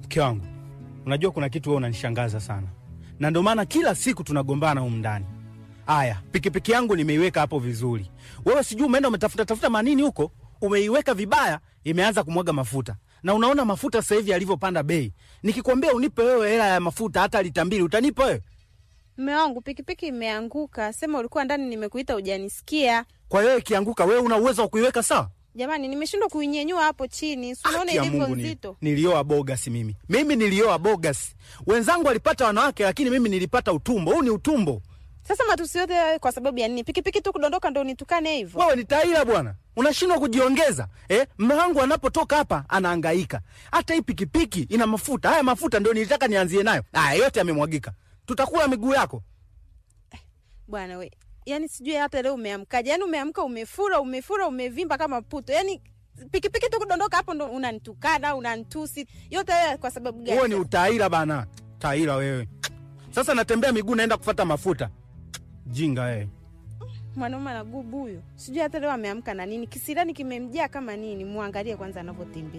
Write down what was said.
Mke wangu, unajua kuna kitu wewe unanishangaza sana, na ndio maana kila siku tunagombana humu ndani. Aya, pikipiki yangu nimeiweka hapo vizuri, wewe sijui umeenda umetafuta tafuta manini huko, umeiweka vibaya, imeanza kumwaga mafuta, na unaona mafuta sasa hivi yalivyopanda bei. Nikikwambia unipe wewe hela ya mafuta hata lita mbili, utanipa wewe? Mme wangu pikipiki imeanguka, sema ulikuwa ndani, nimekuita ujanisikia. Kwa hiyo ikianguka, wewe una uwezo wa kuiweka sawa? Jamani, nimeshindwa kuinyenyua hapo chini, si unaona Haki ya ilivyo Mungu ni- nzito. nilioa bogas mimi. Mimi nilioa bogas. Wenzangu walipata wanawake, lakini mimi nilipata utumbo. Huu ni utumbo. Sasa matusi yote hayo kwa sababu ya nini? Pikipiki tu kudondoka ndo unitukane hivyo? Wewe ni taila bwana, unashindwa kujiongeza eh? Mme wangu anapotoka hapa anahangaika. Hata hii pikipiki ina mafuta. Haya mafuta ndio nilitaka nianzie nayo. Haya yote yamemwagika, tutakula miguu yako. Bwana we, yani sijui hata leo umeamkaje? Yani umeamka umefura, umefura, umevimba kama puto. Yani pikipiki tu kudondoka hapo ndo unanitukana, unanitusi. Yote hayo kwa sababu gani? Wewe ni utaila bana, taila wewe. Sasa natembea miguu, naenda kufata mafuta. Jinga wewe. Mwanaume anagubu huyo, sijui hata leo ameamka na nini, kisirani kimemjaa kama nini. Muangalie kwanza anavyotembea.